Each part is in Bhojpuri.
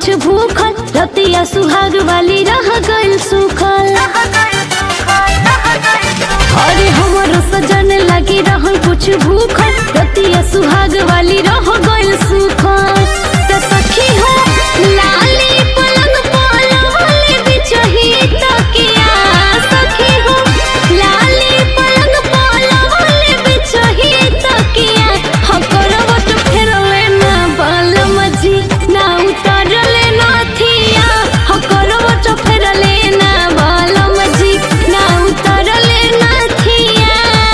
कुछ भूखल रतिया सुहाग वाली रह गइल सुखल अरे हमरो सजन लगी रहल कुछ भूखल रतिया सुहाग वाली रह गइल सुखल त सखी हो लाली पलंग पलवले बिछही तकिया सखी हो लाली पलंग पलवले बिछही तकिया ह करवट फेरले ना बालम जी ना उतरले नाथिया ह करवट फेरले ना बालम जी ना उतरले नाथिया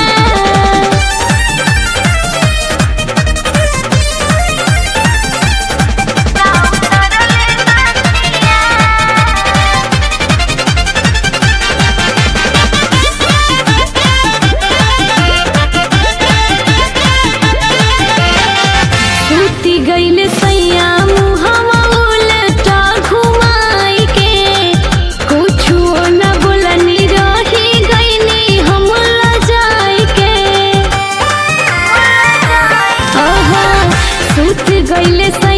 सूती गईले सैया मुहवा उलटा घुमाई के कुछु न बोलनी रही गईनी हम लजाई के ओहो सूत गईले सैया